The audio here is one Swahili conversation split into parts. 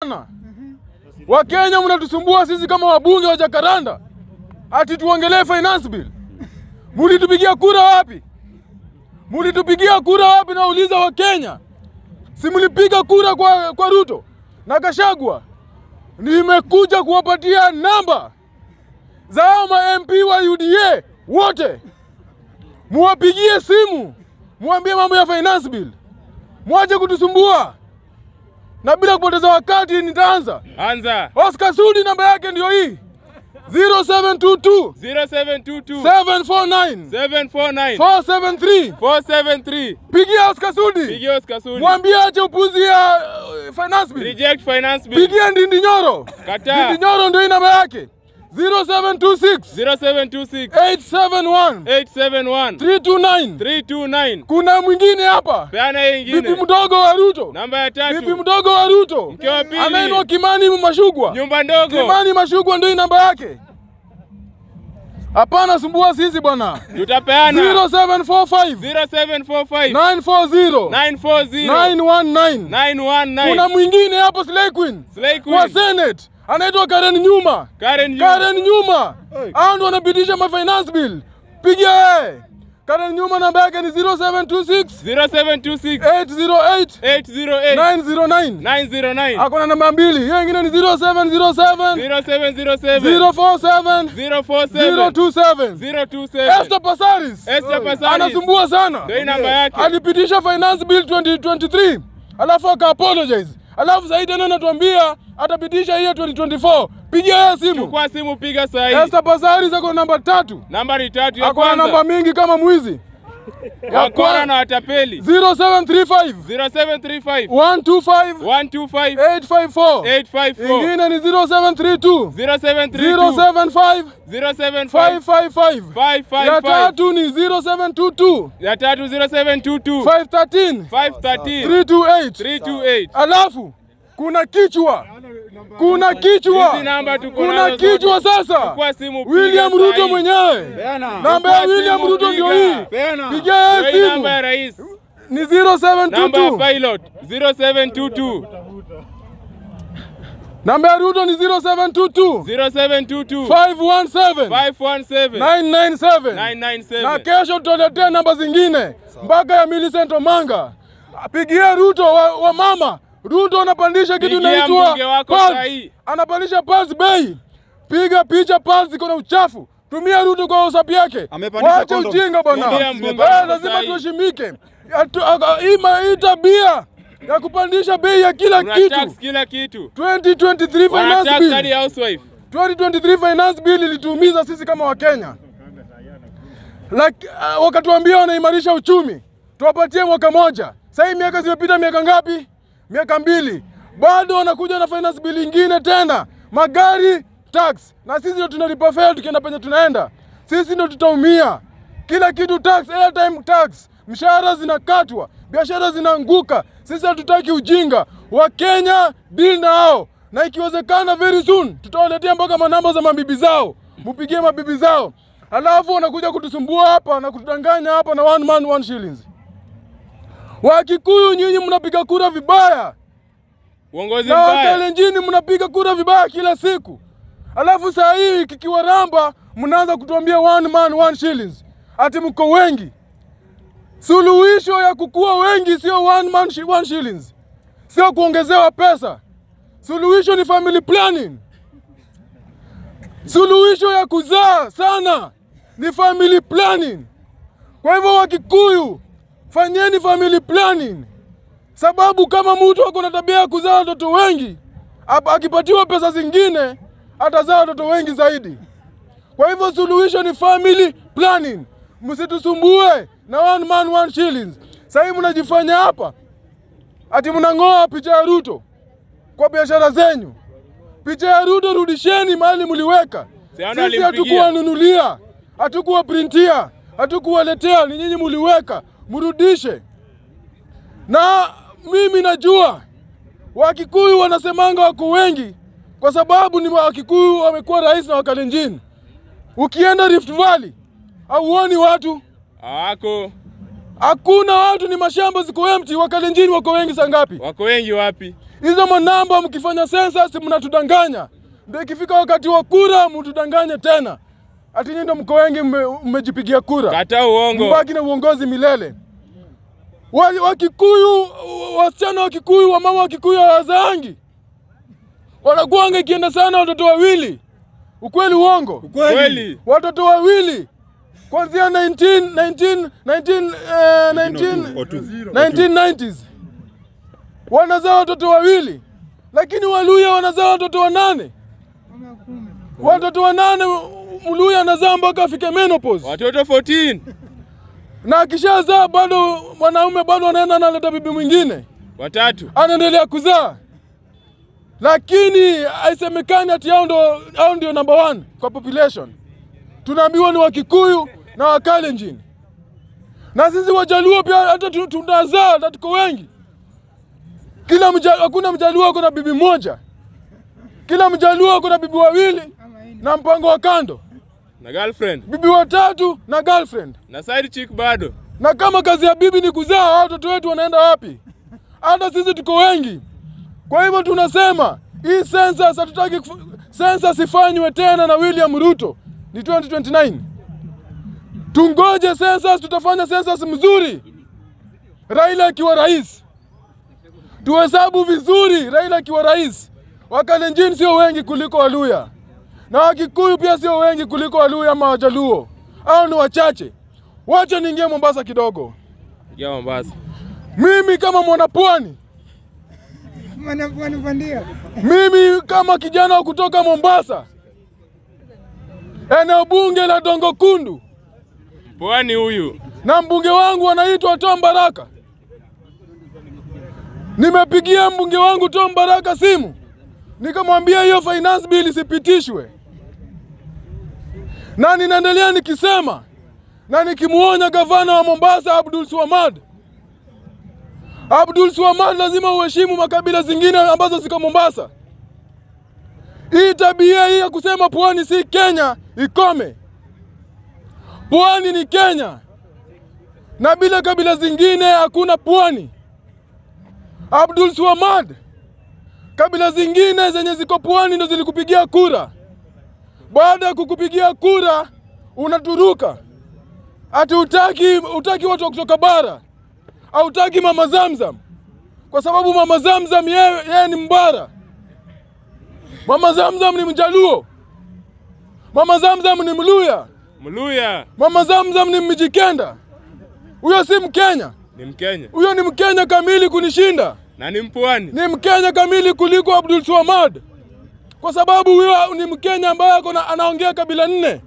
sana. Wakenya mnatusumbua sisi kama wabunge wa Jakaranda ati tuongelee finance bill. Mulitupigia kura wapi? Mulitupigia kura wapi? Nauliza Wakenya, si mlipiga kura kwa, kwa Ruto na Gachagua? Nimekuja kuwapatia namba za hao ma MP wa UDA wote, muwapigie simu, muambie mambo ya finance bill, mwache kutusumbua. Na bila kupoteza wakati, nitaanza. Anza. Oscar Sudi namba yake ndio hii 0722 0722 749 749 473. 473. Pigia Oscar Sudi, Pigia Oscar Sudi. mwambie ache upuzi ya uh, finance bill. Reject finance bill. Pigia Ndindi Nyoro, Kataa. Ndindi Nyoro ndio hii namba yake 0726 0726 871 871 329. 329. Kuna mwingine hapa, Peana hiyo bibi ingine. mdogo wa Ruto, Namba ya bibi tatu. mdogo wa Ruto Mke wa pili. anaitwa Kimani Mashugwa. Nyumba ndogo. Kimani Mashugwa ndio hii namba yake. Hapana sumbua sisi bwana. Tutapeana 0745 0745 940 940 919. 919. Kuna mwingine hapo Slay Queen Slay wa Queen. Senate anaitwa Karen Nyuma. Karen Yu. Karen Nyuma hao ndio wanapitisha ma finance bill. Pigia yeye. Karen Nyuma namba yake ni 0726 0726 808 808 909. 909 Ako na namba mbili. Hiyo ingine ni 0707 0707 047 047 027. 027 Esther Pasaris Esther Pasaris. anasumbua sana. Ndio hii namba yake. alipitisha finance bill 2023 alafu aka apologize alafu zaidi tena anatuambia atapitisha hiyo 2024 pigia yeye simu Kwa simu piga saa hii. Esther Pasaris ako namba tatu Nambari tatu ya ako na namba kwanza. mingi kama mwizi ya Wakora na kwa watapeli. 0735 0735 125 125 854 854 ingine ni 0732 0732 075 075 555 ya 555 tatu ni 0722 ya tatu 0722 513 513 328 328 alafu kuna kichwa kuna kichwa Hizi namba tuko kuna nazo kichwa zote. sasa Chukua simu piga William saa Ruto hii. mwenyewe namba ya Chukua William simu Ruto ndio piga. hii pigia yeye Ndio hii simu namba ya rais. ni Namba ya 0722 pilot 0722 namba ya Ruto ni 0722 0722 517 517 997 na 997 kesho tutaletea namba zingine mpaka ya Millicent Omanga. Pigia Ruto wa, wa mama Ruto anapandisha kitu Pigia inaitwa mbunge wako Pulse. sahi. anapandisha Pulse bei. Piga picha Pulse iko na uchafu. Tumia Ruto kwa WhatsApp yake. Amepandisha Wache condom. ujinga bwana. Pigia mbunge Eh, wako lazima sahi. tuheshimike. Atu- aga- Hii ma- hii tabia ya kupandisha bei ya kila Unatax kitu. kila kitu 2023 finance wanatax hadi bill. housewife 2023 finance bill ilituumiza sisi kama Wakenya. Like, uh, wakatuambia wanaimarisha uchumi, tuwapatie mwaka moja. Sasa hii miaka zimepita, miaka ngapi? Miaka mbili, bado wanakuja na finance bill ingine tena, magari tax, na sisi ndio tunalipa fare tukienda penye tunaenda. Sisi ndio tutaumia, kila kitu tax, airtime tax, mshahara zinakatwa, biashara zinaanguka. Sisi hatutaki ujinga. Wakenya deal na hao, na ikiwezekana very soon tutawaletea mpaka manamba za mabibi zao, mupigie mabibi zao, alafu wanakuja kutusumbua hapa na kutudanganya hapa na one man one shillings. Wakikuyu nyinyi mnapiga kura vibaya uongozi na mbaya Wakalenjini mnapiga kura vibaya kila siku, alafu saa hii kikiwaramba mnaanza kutuambia one man one shillings, ati mko wengi. Suluhisho ya kukuwa wengi sio one man shi- one shillings, sio kuongezewa pesa. Suluhisho ni family planning. Suluhisho ya kuzaa sana ni family planning. Kwa hivyo Wakikuyu, fanyeni family planning sababu kama mtu ako na tabia ya kuzaa watoto wengi, ap- akipatiwa pesa zingine atazaa watoto wengi zaidi. Kwa hivyo suluhisho ni family planning, msitusumbue na one man one shillings. Sasa hivi mnajifanya hapa ati mnang'oa picha ya Ruto kwa biashara zenyu. Picha ya Ruto rudisheni mahali mliweka. Siano Sisi alimpigia. hatukuwanunulia, hatukuwaprintia, hatukuwaletea, ni nyinyi mliweka, mrudishe na mimi najua Wakikuyu wanasemanga wako wengi kwa sababu ni Wakikuyu wamekuwa rais na Wakalenjin. Ukienda Rift Valley hauoni watu, hawako hakuna watu, ni mashamba ziko empty. Wakalenjin wako wengi saa ngapi? wako wengi wapi Hizo manamba mkifanya census mnatudanganya, ndio ikifika wakati wa kura mtudanganye tena, ati nyinyi ndio mko wengi mme- mmejipigia kura, Kataa uongo. mbaki na uongozi milele. Wa- Wakikuyu, wasichana wa Kikuyu, wamama wa Kikuyu hawazaangi, wanakuanga ikienda sana watoto wawili. Ukweli uongo? Kweli. watoto wawili kuanzia 19, 19, 19, eh, 19, 1990s wanazaa watoto wawili, lakini Waluya wanazaa watoto wanane. Watoto wanane, Mluya anazaa mpaka afike menopause, Watoto 14. na akishazaa bado mwanaume bado anaenda analeta bibi mwingine, Watatu. anaendelea kuzaa, lakini haisemekani ati hao ndo hao ndio number one kwa population. Tunaambiwa ni Wakikuyu na Wakalenjin, na sisi Wajaluo pia hata tu- tunazaa na tuko wengi. Kila mja, hakuna Mjaluo ako na bibi moja, kila Mjaluo ako na bibi wawili na mpango wa kando, Na girlfriend. bibi watatu na girlfriend. Na side chick bado. Na kama kazi ya bibi ni kuzaa, hao watoto wetu wanaenda wapi? Hata sisi tuko wengi. Kwa hivyo tunasema hii census hatutaki kufu- census ifanywe tena na William Ruto, ni 2029. Tungoje census, tutafanya census mzuri, Raila akiwa rais, tuhesabu vizuri, Raila akiwa rais. Wakalenjin sio wengi kuliko Waluya na Wakikuyu pia sio wengi kuliko Waluya ama Wajaluo, hao ni wachache. Wacha niingie Mombasa kidogo. Ya Mombasa. Mimi kama mwanapwani, Mwanapwani bandia. mimi kama kijana wa kutoka Mombasa, eneo bunge la Dongo Kundu, Pwani huyu. na mbunge wangu anaitwa Tom Baraka. Nimepigia mbunge wangu Tom Baraka simu, nikamwambia hiyo finance bill isipitishwe, na ninaendelea nikisema na nikimuonya gavana wa Mombasa Abdul Swamad, Abdul Swamad, lazima uheshimu makabila zingine ambazo ziko Mombasa. Hii tabia hii ya kusema pwani si Kenya ikome. Pwani ni Kenya na bila kabila zingine hakuna pwani. Abdul Swamad, kabila zingine zenye ziko pwani ndo zilikupigia kura. Baada ya kukupigia kura unaturuka ati utaki, utaki watu wa kutoka bara, hautaki mama Zamzam kwa sababu mama Zamzam yeye yeye ni mbara. Mama Zamzam ni Mjaluo, mama Zamzam ni Mluya, Mluya. mama Zamzam ni Mjikenda. Huyo si Mkenya, Ni Mkenya. huyo ni Mkenya kamili kunishinda, Na ni mpwani. ni Mkenya kamili kuliko Abdul Swamad, kwa sababu huyo ni Mkenya ambaye ako na- anaongea kabila nne,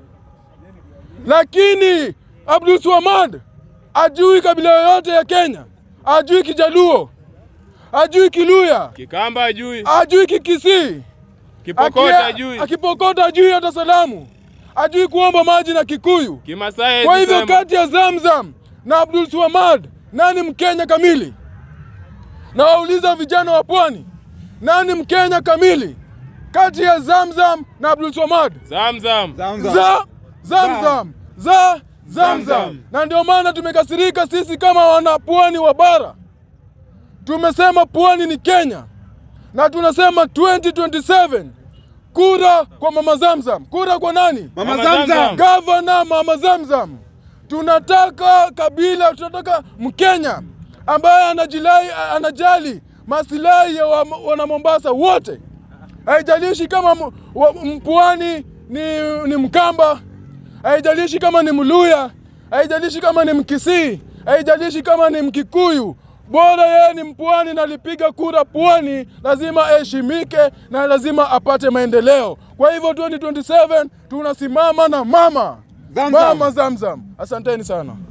lakini Abdul Swamad ajui kabila yoyote ya Kenya, ajui Kijaluo, ajui Kiluya, Kikamba ajui. ajui Kikisii, Kipokota Akia- ajui. akipokota ajui hata salamu, ajui kuomba maji na Kikuyu. Kimasai Kwa hivyo alisema. kati ya Zamzam na Abdul Swamad, nani Mkenya kamili? Na wauliza vijana wa pwani, nani Mkenya kamili kati ya Zamzam na Abdul Swamad? Zamzam. Za Zamzam, za Zamzam. Zamzam. Na ndio maana tumekasirika sisi kama wana pwani wa bara, tumesema pwani ni Kenya na tunasema 2027 kura kwa mama Zamzam. Kura kwa nani? Mama Zamzam. Gavana Mama Zamzam. Tunataka kabila, tunataka Mkenya ambaye anajilai, anajali masilahi ya wa- wana Mombasa wote, haijalishi kama mu- wa- mpwani ni, ni Mkamba, haijalishi kama ni Mluya, haijalishi kama ni Mkisii, haijalishi kama ni Mkikuyu, bora yeye ni mpwani na alipiga kura pwani, lazima aheshimike na lazima apate maendeleo. Kwa hivyo 2027 tunasimama na mama Zamzam. mama Zamzam. Asanteni sana.